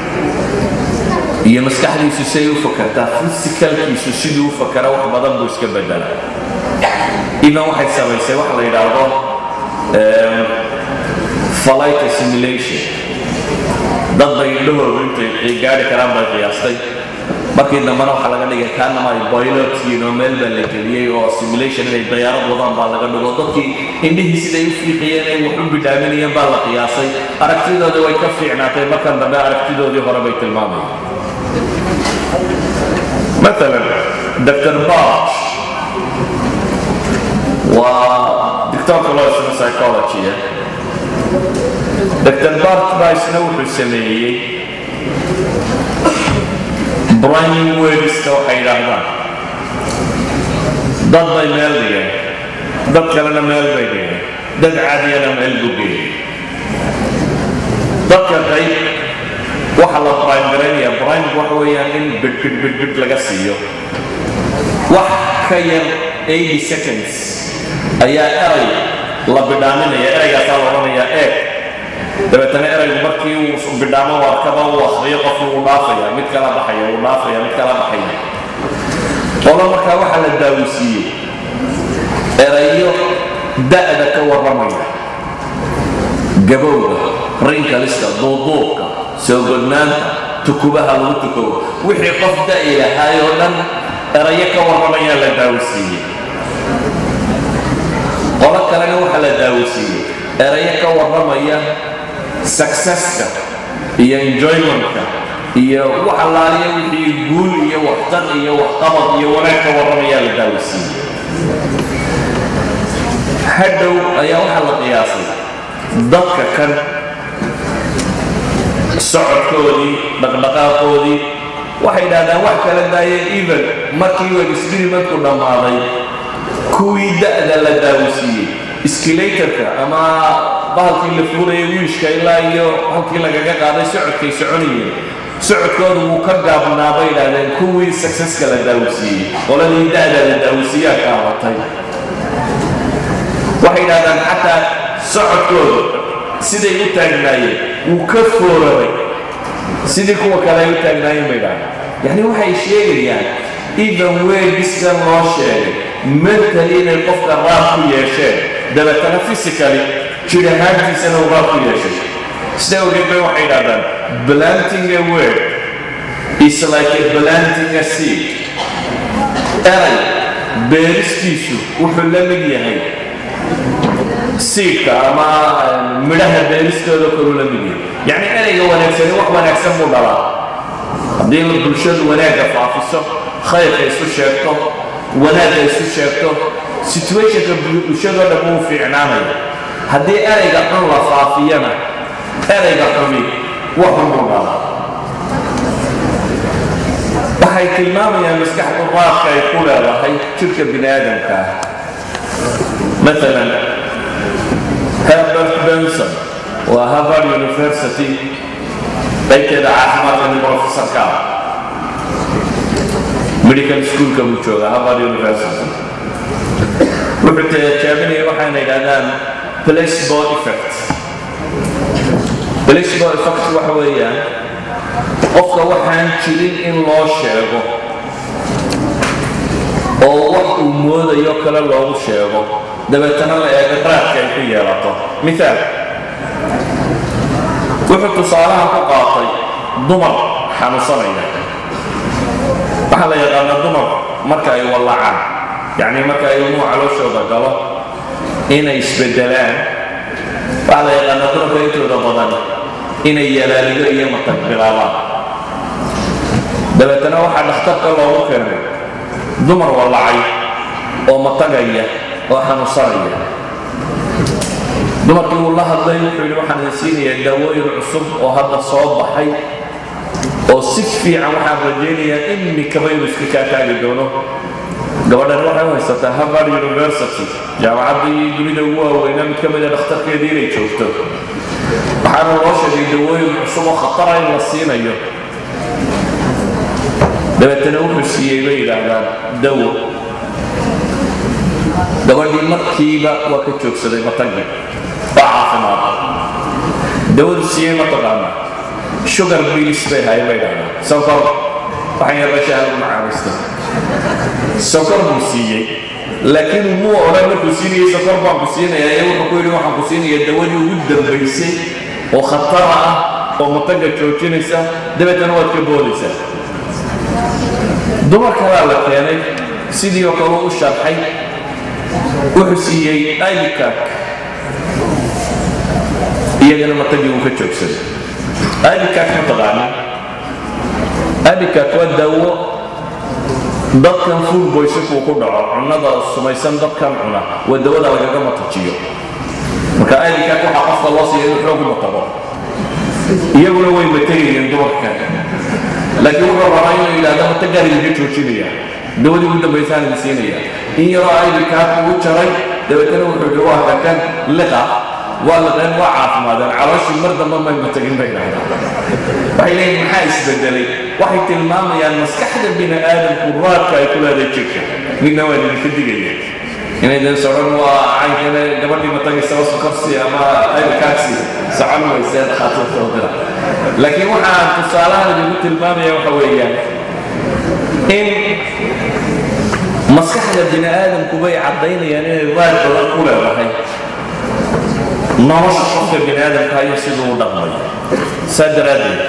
iyo maskaxdiisu say u fakartaa physicalkiisu siduu u fakara wax badan buu iska bedela idan waxay samaysay waxa la yidhaahdo flight assimilation dad bay indhahoodu intay gaari karaan bay qiyaastay markii dambena waxaa laga dhigay kaanama ay boylotkiin oo meel baa la geliyey oo assimilation inay dayaarad wadaan baa laga dhigo dadkii indhihii siday u fiiqiyeen ay wax u bidhaaminayeen baa la qiyaasay aragtidoodii way ka fiicnaatay markan dambe aragtidoodii hore bay tilmaamayeen مثلا دكتور باش ودكتور كلوس سايكولوجي دكتور بارت بايس نوح السمية براين ويبس كوحي لهذا ضد ميل دي ضد كلنا ميل بيدي ضد عادي انا ميل بوبي ضد كلنا waxa la prime garanaya prime waxa weeyaan in bid bid bid bid laga siiyo wax ka yar 80 seconds ayaa eray la bidhaaminaya eraygaasaa la odhanayaa eeg dabeetana eraygu markii uu bidhaamo warkaba uu akhriyo qofku uu dhaafaya mid kala baxaya uu dhaafaya mid kala baxaya qolo markaa waxaa la daawisiiyey erayo da'da ka warramaya gabowga rinkalista duuduubka soo godnaanta tukubaha lagu tukobo wixii qof da'i lahaay oo dhan erayo ka warramayaa la daawisiiyey qolo kalena waxaa la daawisiiyey erayo ka warramaya successka iyo enjoymentka iyo wax allaaliya wixii guul iyo waxtar iyo waxqabad iyo wanaag ka warramayaa la daawisiiyey hadhow ayaa waxaa la qiyaasay dadka kan socodkoodii dhaqdhaqaaqoodii waxay idhahdaan wax kala daayeen even markii uu experimentku dhammaaday kuwii da'da la daawisiiyey skilatorka ama bahalkii la fuurayay wiishka ilaa iyo halkii lagaga qaaday socodkay soconayeen socodkoodu wuu ka gaabnaa bay idhahdeen kuwii successka la daawisiiyey qoladii da'da la daawisiiyaa kaabatay waxay idhahdaan xataa socodkoodu siday u taagnaayeen wuu ka foorabay sidii kuwa kale ay u taagnaayeen bay dhahay yacni waxay sheegayaan even weegiskan loo sheegay mentally inay qofka raab ku yeesheen dabeetana physically jir ahaantiisana uu raab ku yeeshay sida ogeed bay waxay idhahdaan planting a word is like a planting a seed eray beeristiisu wuxuu la mid yahay siidka ama midhaha beeristooda kalu la mid yahay yacni erayga wanaagsani wax wanaagsan buu dhalaa haddii bulshadu wanaagga faafiso khayrka isu sheegto wanaagga isu sheegto situationka bulshadoo dhan wuu fiicnaanaya haddii erayga xun la faafiyana erayga xumi waxun buu dhalaa waxay tilmaamayaan maskaxdu qaabka ay ku leedahay jirka bini aadamka ah مثلا هربرت بنسون وهارفارد يونيفرسيتي qaybteeda caafimaadka nin professor ka ah medical schoolka buu jooga harvard university wuxuu tijaabinaya waxayna yidhahdaan placebo effect placebo effect waxa weeyaan qofka waxaan jirin in loo sheego oo wax uu moodayo kale loogu sheego dabeetana la eego raadka ay ku yeelato miaal wuxuu tusaalaha ku qaatay dumar xanuunsanaya waxaa la yaqaanaa dumar marka ay wallacaan yacni marka ay ilmuhu calooshooda galo inay isbedelaan waxaa la yaqaanaa dumarka intooda badan inay yalaalido iyo matag bilaabaan dabeetana waxaa dhakhtarka loogu keenay dumar wallacay oo matagaya oo xanuunsanaya dumarkii uu la hadlay wuxuu yidhi waxaan idin siinayaa daawooyin cusub oo hadda soo baxay oo si fiican waxaan rajaynayaa imikaba inuu iska kaa taagi doono gabadhan waxay u haysataa harvard university jaamacaddii dunida ugu waaweynaa mid ka mida dhakhtarkeedii inay joogto waxaana loo sheegay dawooyin cusub oo khatara in la siinayo dabeetana wuxuu siiyey bay yidhaahdaan dawo gabadhii markiiba waa ka joogsaday matagi waa caafimaad dawadu siiyey ma taqaana sugar bilis bay haye bay yidhahdaan sonkor waxaan yarba shahadu macaanista sonkor buu siiyey laakiin muu odhan markuu siinayay sonkor baan ku siinayaa ee wuxuu ku yidhi waxaan ku siinayaa dawadii ugu dambaysay oo khatara ah oo mataga joojinaysa dabeetana waad ka boodaysaa dumar kalaa la keenay sidii oo kale u sharxay wuxuu siiyey alikak iyagana matagii uu ka joogsaday alikak ma taqaana alikak waa daawo dadkan food boysinku ku dhaco cunnada sumaysan dadkan cuna waa dawada lagaga matajiyo marka alikak waxaa qofka loo siiya inuu xoog matago iyaguna way matagayeen dumarkan laakiin wuxuu rabaa inuu yidhahdo matagaan idinka joojinaya dawadii ugu dambaysaan idin siinaya in yaroo aylikaak ugu jaray dabeetana wuxuu yidhi waa kakan liqa waa liqeen waa caafimaadeen calooshii mar dambe may matagin bay dhahdaan waxay leeyihin maxaa isbedelay waxay tilmaamayaan maskaxda bini aadamku raadka ay ku leedahay jirka midna waa idinka digaya inaydan sodhan waa caynkana gabadhii matagaysaba sokorsi ama aylikaagsi socon weysee dhakhaatiirta u dira laakiin waxaan tusaalahan idinku tilmaamaya waxa weeyaan in maskaxda bini aadamku bay caddaynayaan inay raad badan ku leedahay nolosha qofka bini aadamka iyo siduu u dhaqmay saa daraaddeed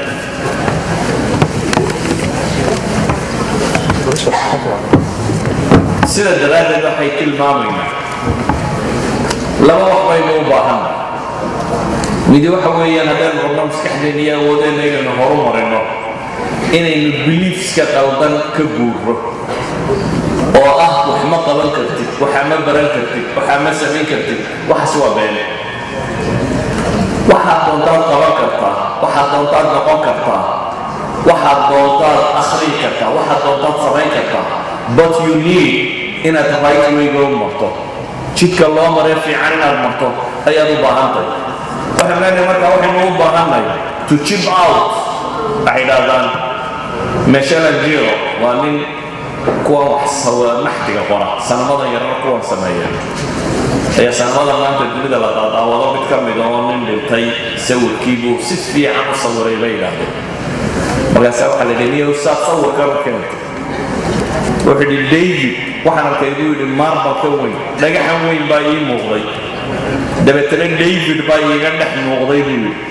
sida daraaddeed waxay tilmaamaynaa laba wax baynu u baahanna midi waxa weeyaan haddaynu rabno maskaxdeenna iyo awoodeenna inaynu horu marino inaynu biliifska qaldan ka guurro oo ah wax ma qaban kartid waxa ma baran kartid waxa ma samayn kartid waxaas waa beene waxaad doontaad qaban kartaa waxaad doontaad noqon kartaa waxaad doontaad akhrin kartaa waxaad doontaad samayn kartaa but you need inaad right wayga u marto jidka loo maree fiican inaad marto ayaad u baahantahay waxaan leenahay markaa waxaynu u baahannahay to chip out waxay dhahdaan meshela jiro waa nin kuwa wax naxtiga qora sanamadan yarna kuwan sameeya ayaa sanamada maanta dunida la daadaawado mid ka mid oo nin dhintay sawirkiibuu si fiican u sawiray bay yidhaahdeen markaasaa waxaa la yidhi niyow saad sawirkan u keentay wuxuu yidhi david waxaan arkay buu yidhi maarbal ka weyn dhagaxan weyn baa ii muuqday dabeetana david baa iiga dhex muuqday buu yidhi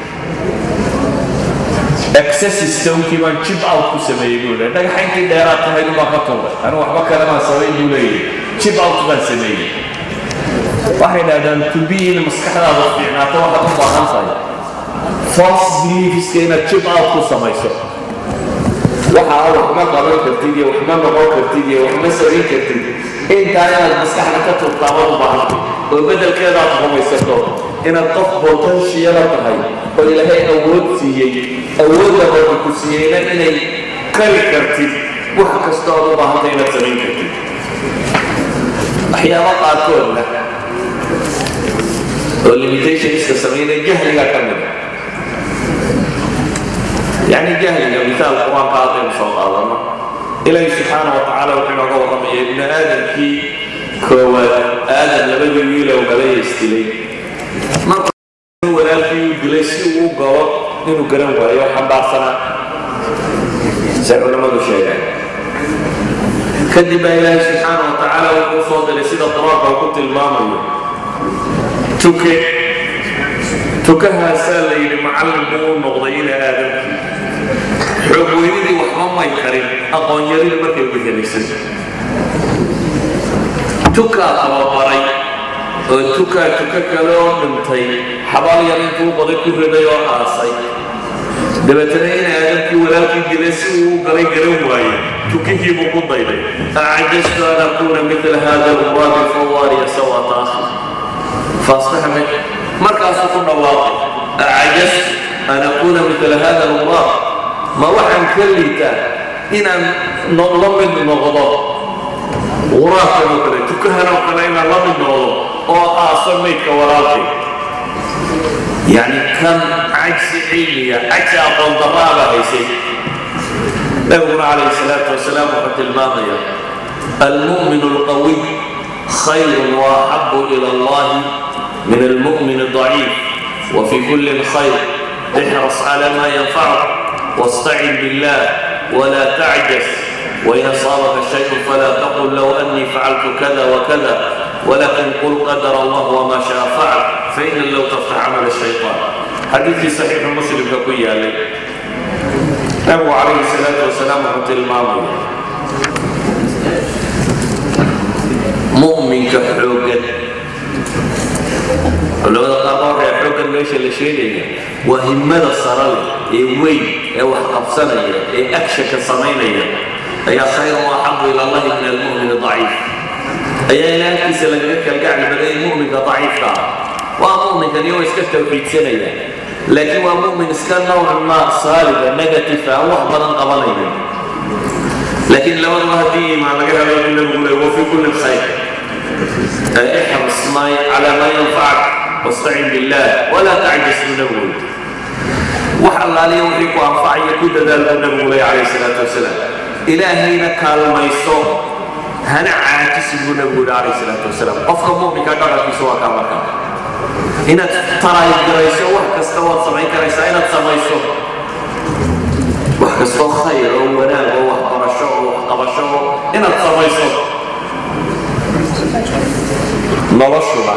accessistownkii baan jib out ku sameeyey buu yidhi dhagaxa intii dheeraad tahayd baan ka tuuray anigu waxba kale baan samayn buu leeyahy jib out baan sameeyey waxay dhahdaan to be in maskaxdaada fiicnaato waxaad u baahan tahay false beliefiska inaad jib out ku samayso waxa wax ma qaban kartid iyo wax ma noqon kartid iyo wax ma samayn kartid intaa inaad maskaxda ka tuurtaa waad u baahantay oo beddelkeeda aad rumaysato inaad qof potentiala tahay oo ilaahay awood siiyey awoodda rabbi ku siiyeyna inay kari kartid wax kasta ood u baahantay inaad samayn kartid waxyaaba qaarkoodna oo limitationska samaynaya jahliga ka mida يعني جهل مثال القرآن قال إن شاء الله إلهي سبحانه وتعالى وحنا قول رمي ابن آدم كي كوا آدم لبدو يولا وقلي يستلي مرة ولا في جلسي وقوى إنه قرن ويا حبار سنة سيقول ما دو شيء كذب إلهي سبحانه وتعالى وقصود لسيدة طراق وكنت المامي تكي تكها سالي لمعلم بول مغضي إلى آدم xoog weynidii waxba may karin aqoon yarida markay uga helaysan tukaa tababaray oo tukaa tuka kale oo dhintay xabaal yar intuu baday ku riday oo aasay dabeetana in aadamkii walaalkii dilay si uu u galay garan waaye tukihiibuu ku dayday acajastu an akuuna mila hada luraabi fawaariya sawata akhi faasbaxmay markaasuu ku dhawaaqay acajastu an akuuna mila hada luraab ma waxaan ka liitaa inaan la mid noqdo quraabkan oo kale tukahan oo kale inaan la mid noqdo oo aaso maydka walaalkay يعني كم عجز علمي عجز أقوم ضرابة هيسي نبينا عليه الصلاة والسلام وقت الماضية المؤمن القوي خير وأحب إلى الله من المؤمن الضعيف وفي كل خير احرص على ما ينفعك واستعن بالله ولا تعجز وإن أصابك شيء فلا تقل لو أني فعلت كذا وكذا ولكن قل قدر الله وما شاء فعل فإن لو تفتح عمل الشيطان حديث في صحيح مسلم كقوي عليه أبو عليه الصلاة والسلام رحمة الماضي مؤمن كحوجة culimada qaar baa waxay xoogan meesha la sheegaya waa himmada sare leh ee weyn ee wax qabsanaya ee agshanka samaynaya ayaa khayr u axabu ila allahi min almu'min daciif ayaa ilaahkiisa lagaga kalgacli baday mu'minka daciifka ah waa mu'minkan iyagoo iska tawxiidsanaya laakiin waa mu'min iska nowcan ma saaliga negative aan wax badan qabanaya laakiin labaduba haddii iimaan laga helo in lagu leeyo wa fi kulli khayr احرص ما على ما ينفعك واستعن بالله ولا تعجز من النبوة وحل عليه وحيك وانفعي كل ذلك النبي عليه الصلاة والسلام إلهينا قال ما يصوم هنا عاكس النبي عليه الصلاة والسلام قفك مؤمن كان في سواء كما كان إن ترى يجريسو وحكستو وصمعي كريسا إن تسميسو وحكستو خير ونال وحقرشو وحقبشو إن تسميسو noloshuba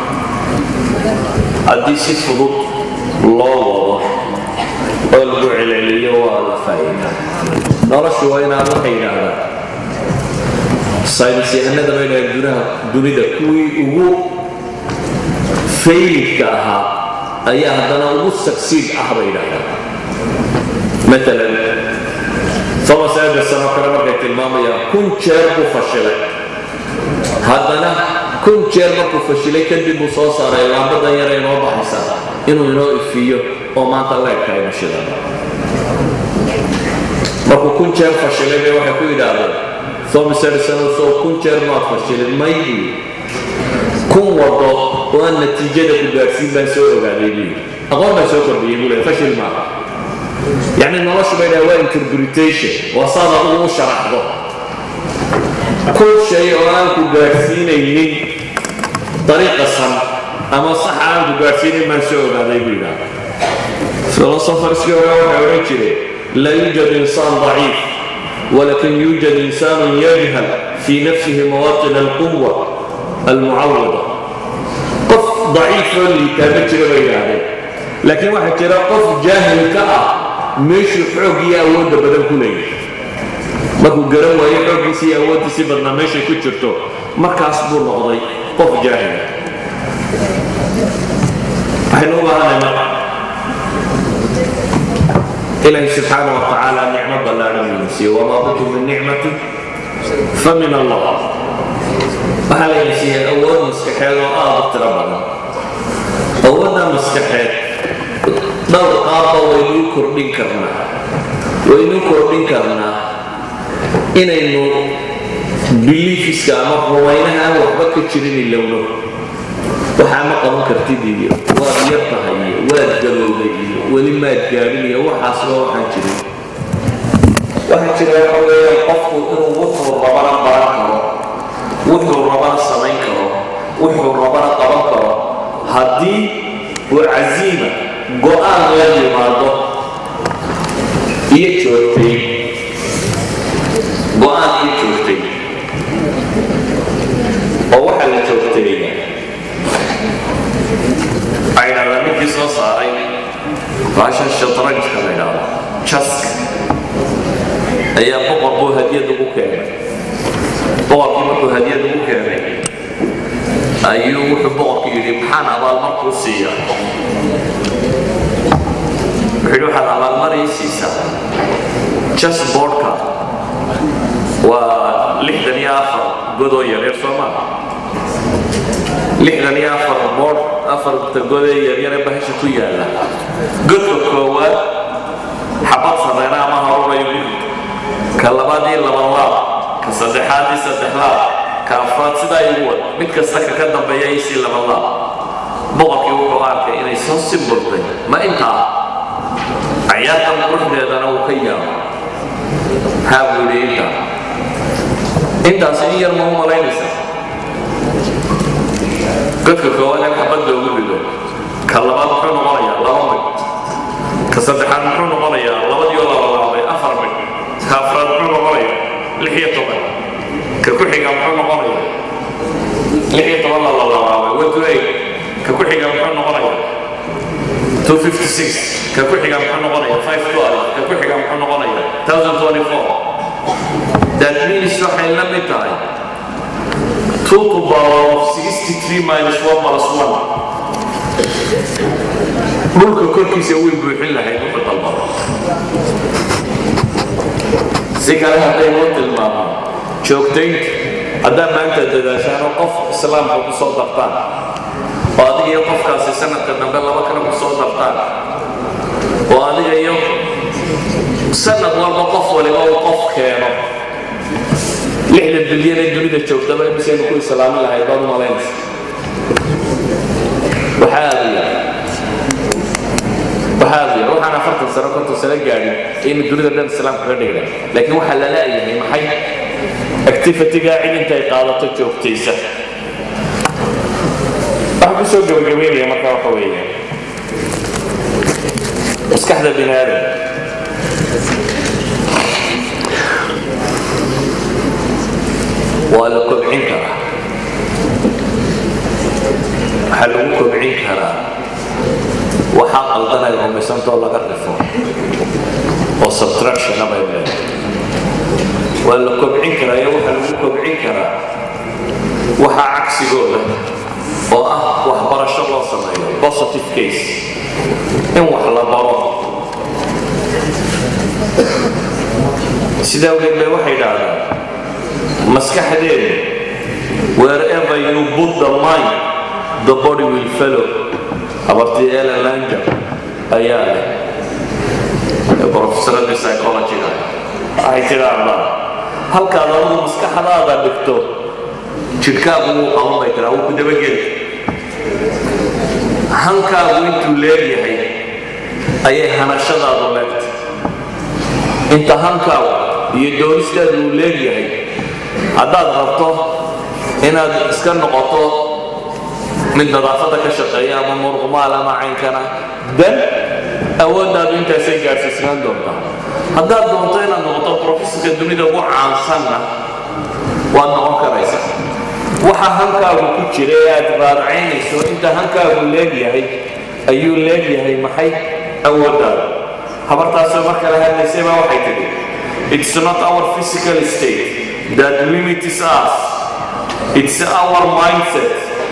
haddii si fudud loo wado oo lagu celceliyo waa la faa'iida noloshu waa inaad waxay yidhaahdaan saynis yahanada bay dhahay dunaha dunida kuwii ugu faylidka ahaa ayaa haddana ugu succeed ah bay yidhahdaan matalan thomas anderson oo kale markay tilmaamayaan kun jeer buu fashilay haddana kun jeer markuu fashilay kadib buu soo saaray laambadan yar inoo baxaysa inuu inoo ifiyo oo maanta leegka aynu shidan markuu kun jeer fashilay bay waxay ku yidhaahdeen thomas edison soo kun jeer maad fashilin maydi kun wado oo aan natiijada ku gaarsiin baan soo ogaaday buu yidhi aqoon baan soo kordhiyey buu leeyahay fashil maaha yacni noloshu bay dhahay waa interpretation waa saad adigu u sharaxdo كل شيء أنك قارسينين طريقة صن أما صح أنك قارسينين من سوء هذا يقول فلسفر سيورا وحوريتشري لا يوجد إنسان ضعيف ولكن يوجد إنسان يجهل في نفسه مواطن القوة المعوضة قف ضعيف اللي تابتر بين هذا لكن واحد ترى قف جاهل كأ مش حوقي أود بدل كليه markuu garan waayo xooggiisii iyo awooddiisii badnaa meeshay ku jirto markaas buu noqday qof jaahila waxaynu u baahanay marka ilaahi subxaana wa tacaala nicmo ballaadhan buu siiyey wamaa bikum min nicmati fa min allah waxaa layna siiyey awood maskaxeed oo aada u tiro badan awoodda maskaxeed dhowr qaabba waynu u kordhin karnaa waynu kordhin karnaa inaynu biliifiska ama rumaynaha aan waxba ka jirin ilowno waxaa ma qaban kartid iyo waad yar tahay iyo waad galowday iyo weli maad gaadhin iyo waxaasba waxaan jirin waxaa jira waxa weeyaan qofku inuu wuxuu rabana baran karo wuxuu rabana samayn karo wuxuu rabana qaban karo haddii uu casiima go-aan la yimaado iyo joogtay go-aan ii joogtay oo waxaa la joogtay aynala ninkii soo saaray baashan shatrajka la idhaahdo jaska ayaa boqor buu hadiyad ugu keenay boqorkii markuu hadiyad ugu keenay ayuu wuxuu boqorku yidhi maxaan abaalmarkuu siiya wuxuu yidhi waxaad abaalmarii siisaa jas boardka waa lixdan iyo afar godoo yaryar soo maa lixdan iyo afar boord afarta godee yaryare bahasha ku yaalla godka koowaad xabad sameena ama horurayo guri ka labaadii laban laab ka saddexaadii saddex laab ka afraad sidaa igu wad mid kasta ka ka dambeeya isii laban laab boqorkii wuxuu arkay inay soo simburtay ma intaa cayaartan quruxdeedana uu ka yaabo maxaa buu yidhi intaa intaasi in yar ma u malaynaysa godka koowaad in xabad loogu rido ka labaad muxuu noqonayaa laba mid ka saddexaad muxuu noqonayaa labadiioo laba laabay afar mid ka afraad muxuu noqonayaa lix iyo toban ka ku xiga muxuu noqonayaa lix iyo toban la labaabay one to eight ka ku xiga muxuu noqonayaa 256 ka ku xiga muxuu noqonayaa 512 ka ku xiga muxuu noqonayaa 1024 that means waxay la mid tahay 2 to the power of 63 minus 1 plus 1 dhulka korkiisa way buuxin lahayd wuxuu dalbado si kale haddaynu tilmaamo joogtaynta haddaa maanta dadaashaan oo qof islaamka ku soo dartaan oo adiga iyo qofkaasi sanadka dambe laba kale ku soo dartaan oo adiga iyo sanad walba qof waliba uu qof keeno lixda bilyan ee dunida joogtaba imisaynu ku islaamin lahayd baad u malaynaysa waxaa aada u yar waxaa aada u yar waxaan afartan sano konton sano gaadhin aynu dunida dhan islaamka ka dhigna laakiin waxaa la la'yahay maxay activity-gaa cid intay qaadato joogtaysa waxaan ku soo gabagabeynaya markaa waxa weeye maskaxda bini aadam waa la kobcin karaa waxaa lagu kobcin karaa waxaa qaldanay rumaysantoo laga rifo oo subtractiona bay leedahay waa la kobcin karaa iyo waxaa lagu kobcin karaa waxaa cagsigooda oo ah waxbarasho loo sameeyo positive case in wax la baro sidaa awgeed bay waxay dhaahdaan maskaxdeedu wherever you put the mind the body will follow abartii ellen langer ayaa leh ee professoradii psychologyga waxay tidhaahdaa halkaad adigu maskaxdaada dhigto jidhkaagu wuu qaban bay tiraa wuu ku dabageli hankaagu intuu leegyahay ayay hanashadaadu leegtay inta hankaagu iyo doonistaadu uu leegyahay haddaad rabto inaad iska noqoto mid nadaafadda ka shaqeeya ama murqumaal ama caynkana dan awooddaadu intaasay gaadhsiisnaan doontaa haddaad doonto inaad noqoto professorka dunida ugu caansanna waad noqon karaysa waxa hankaagu ku jira ee aad raadacaynayso inta hankaagu leegyahay ayuu leegyahay maxay awooddaada habartaasoo marka la hadlaysay baa waxay tidhi it's not our physical state that limits us it's our mindset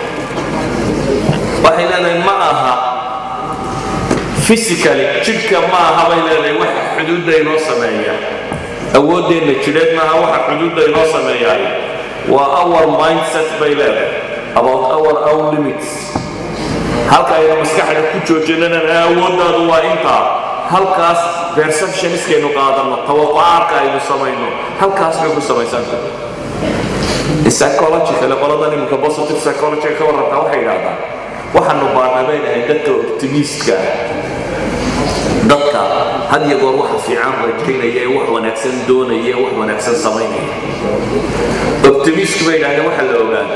waxay leedahay ma aha physically jidhka ma aha bay leedahay waxa xuduudda inoo sameeya awooddeenna jidheed maaha waxa xuduudda inoo sameeyaay waa our mindset bay leedahay about our own limits halka aynu maskaxda ku joojinana awooddaadu waa intaa halkaas perceptioniskaynu qaadanno tawaqucaadka aynu samayno halkaas bay ku samaysanta psychologically qoladan iminka positive psychology ka warrantaa waxay yidhaahdaan waxaanu baarnay bay dhahay dadka optimistka dadka had iyo goor waxa fiican rajaynaya ee wax wanaagsan doonaya ee wax wanaagsan samaynaya optimistku bay dhahdeen waxaa la ogaadaa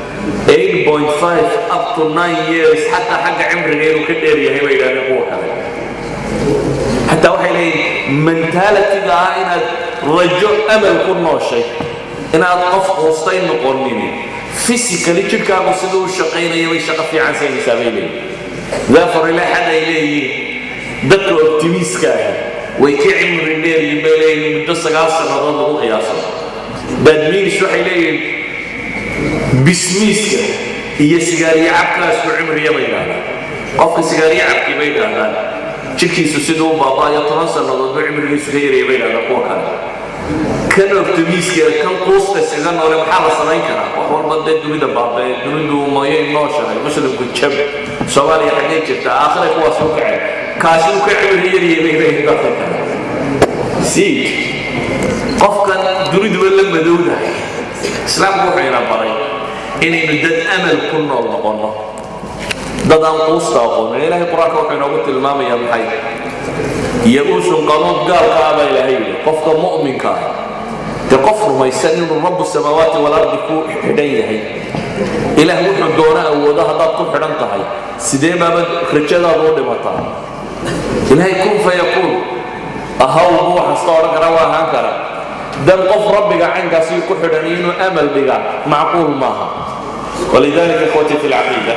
8.5 up to 9 years xataa xagga cimriga inuu ka dheer yahay bay yidhahdeen kuwa kale xataa waxay leeyihin mentalitiga ah inaad rajo amal ku nooshay inaad qof quustay noqonin physically jidhkaagu siduu u shaqaynaya bay shaqo fiican saynaysaa bay leeyihin therefore ilaa xad ay leeyihiin dadka optimiska ah way ka cimri dheeryiin bay leeyihin muddo sagaal sannadood lagu qiyaaso badmiinis waxay leeyihiin bismiiska iyo sigaariyo cabkaas ku cimriya bay idhahdaan qofka sigaariyo cabkii bay idhahdaan jidhkiisu siduu u baaba'ayo toban sannadood buu cimrigiisu ka yaraya bay idhahdaan kuwa kale kan optimiska kan quusta iskaga noole maxaa la samayn karaa wax walba dee dunida baabee dunidu mayay nooshahay muslimku jab soomaaliya xaggee jirta aakhira kuwaas u kacay kaasi uu ka cimri yaryahay bay leeyihin dadka kale sii qofkan duniduba la madowdahay islaamku wuxuu ina baray inaynu dad amal ku nool noqonno dad aan quusta aqoonin ilaahay qur-aanka wuxuu inoogu tilmaamayaa maxay ya-uusun qanuud gaalka ah baa ilaahay yidhi qofka mu'minka ah dee qof rumaysan inuu rabu samaawaati walardi ku xidhan yahay ilaah wuxuu doona awoodo haddaad ku xidhan tahay sidee baaba rajadaadu u dhimataa ilaahay kun fayakuun ahaw buu waxasta odhan kara waa ahaan kara dan qof rabbiga caynkaasi ku xidhan inuu amal dhiga macquul maaha walidalika ikhwati fi lcaqiida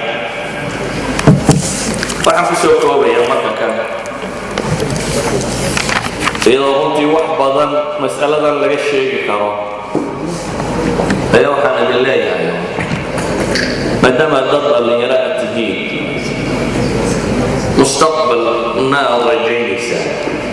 waxaan ku soo koobaya marka kan iyadoo runtii wax badan mas'aladan laga sheegi karo ayaa waxaan idin leeyahay maadaama dad dhallinyaro aad tihiin mustaqbalna aad rajaynaysaa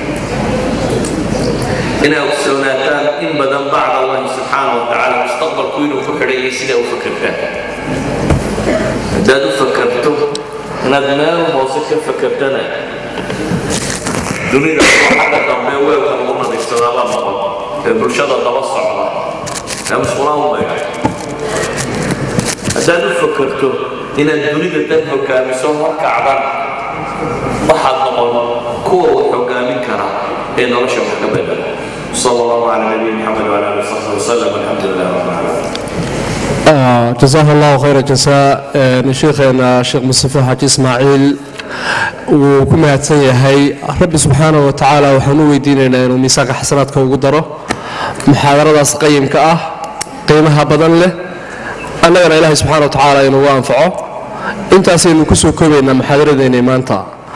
inay ogsoonaataan in badan bacd allahi subxaana wa tacaala mustaqbalku inuu ku xidhayay sidaa u fakertaan haddaad u fakerto inaad meel hoose ka fakertana dunida xagga dambe weelka lagu nadiifsadaabaa noqon ee bulshada daba socda ee musqulaan u mayga haddaad u fakerto inaad dunida dan hogaamiso horkacdan waxaad noqon kuwa wax hogaamin kara ee nolosha wax ka bedela صلى الله على نبينا محمد وعلى اله وصحبه وسلم والحمد لله رب العالمين جزاه الله خير الجزاء شيخنا الشيخ مصطفى حاج اسماعيل wuu ku mahadsan yahay rabbi subxaana wa tacaala waxaan u weydiinaynaa inuu miisaanka xasanaadka ugu daro muxaadaradaas qayimka ah qiimaha badan leh annagana ilaahay subxana wa tacaala inugu anfaco intaasaynu kusoo koobaynaa muxaadaradeennay maanta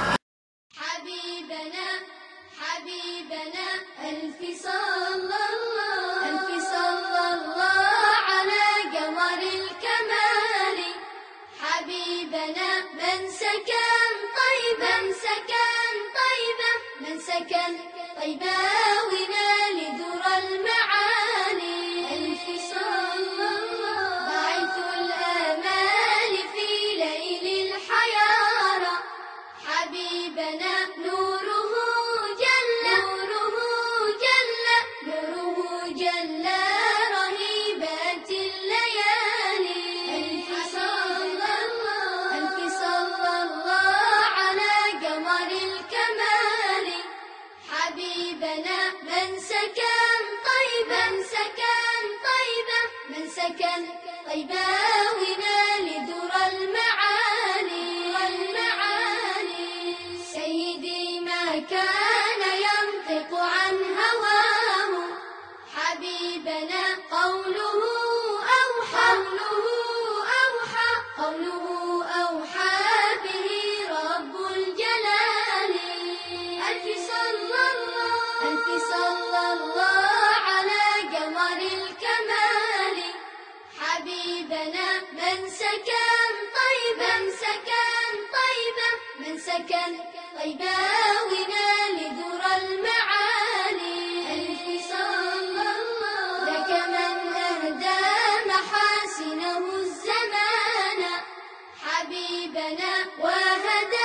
حبيبنا حبيبنا ألف صلى الله ألف صلى الله على قمر الكمال حبيبنا من سكن طيبا سكن طيبا من سكن طيبا ونال ذرى المعالي ألف صلى الله باعث الآمال في ليل الحيارى حبيبنا نوره جل نوره جل نوره جل رهيبات الليالي ألف صلى الله ألف صلى الله على قمر الكمال حبيبنا من سكن طيبا سكن طيبا من سكن طيبا ونال ذرى المعالي والمعالي سيدي ما كان ينطق عن هواه حبيبنا قوله أوحى قوله أوحى قوله أوحى به رب الجلال ألف صلى الله ألف صلى الله على قمر الكمال حبيبنا من سكن طيبا سكن طيبا من سكن طيبا ونال ذرى المعالي ألف صلى الله ذاك من أهدى محاسنه الزمان حبيبنا وهدى